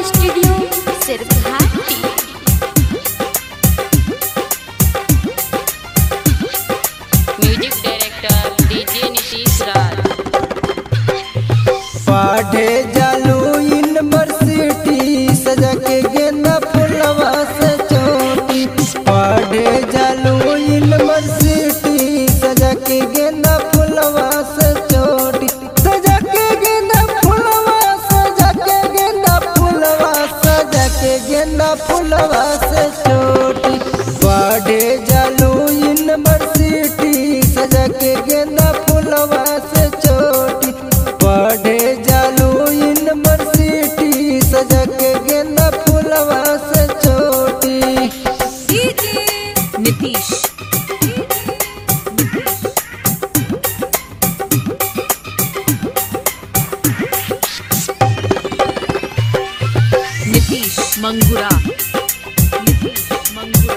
recording studio Sirghati music director DJ Nitish Raj पढ़े जालू university सजा के गेंदा फुलवा से चोटी पढ़े जालू यूनिवर्सिटी सजा के गेंदा फुलवा से चोटी सजा के गेंदा फुलवा सजा के गेंदा फुलवा सजा के गेंदा फुलवा से चोटी पढ़े जालू यूनिवर्सिटी सजा के गेंदा फुलवा से चोटी पढ़े जालू यूनिवर्सिटी सजा के गेंदा फुलवा से चोटी नीतीश नीतीश मंगुरा नीतीश मंगुरा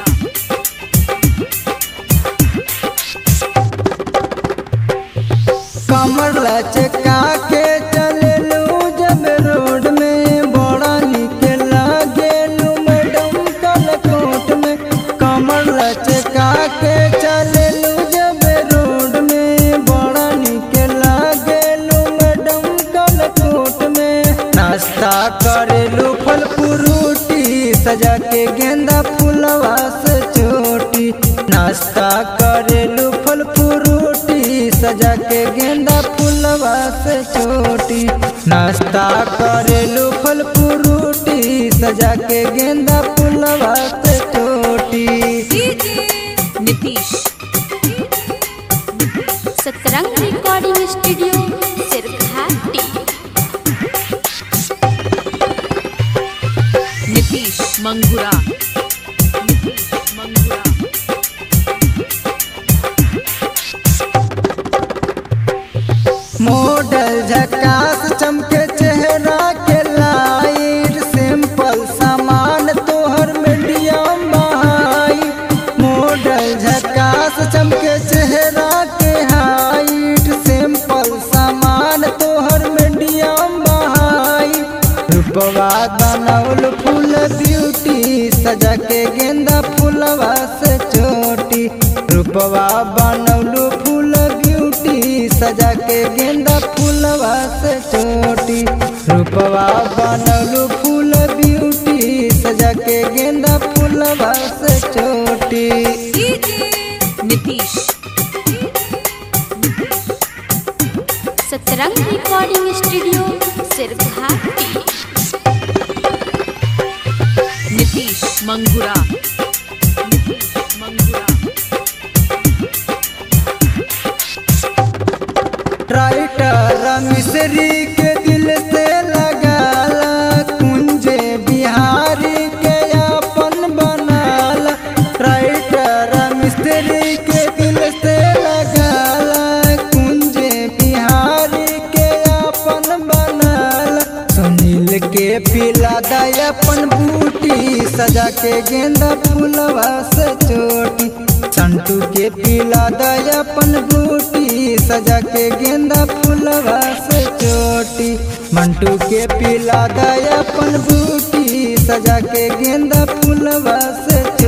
कमर लचका के चललू जब रोड में बड़ा निक लागेलू मैडम कलकोट में कमर लचका के चललू जब रोड में बड़ा निक लागेलू मैडम कलकोट में नाश्ता करेलू फल फ्रूटी सजा के गेंदा फुलवा से चोटी नाश्ता करेलू फल फ्रूटी सजा के गेंदा फुलवा से चोटी नाश्ता करेलू फल फ्रूटी सजा के गेंदा फुलवा से चोटी Nitish Satrang recording studio Sirghati Nitish Mangura Nitish Mangura model झकास चमके चेहरा के लाइट सिंपल सामान तोहर मीडियम बहाई मॉडल झकास चमके चेहरा के हाइट सिंपल सामान तोहर मीडियम बहाई रूपवा बनौल फूल ब्यूटी सजा के गेंदा फूलवा से चोटी रूपवा बनौलू फूल ब्यूटी सजा के गेंदा फूलवा से चोटी रूपवा बनौलू फूल ब्यूटी सजा के गेंदा फूलवा से चोटी Nitish Satrang recording studio Sirghati Nitish Mangura Nitish Mangura writer मिश्री के दिल से लगाला कुंजे बिहारी के अपन बनाला राइटर मिस्त्री के दिल से लगाला कुंजे बिहारी के अपन बनाला सुनील के पिला दय अपन बूटी सजा के गेंदा फूलवा से चोटी संटू के पिला दय अपन बूटी सजा के गेंदा फूलवा से चोटी मंटू के पिला दय अपन बूटी सजा के गेंदा फूलवा से चोटी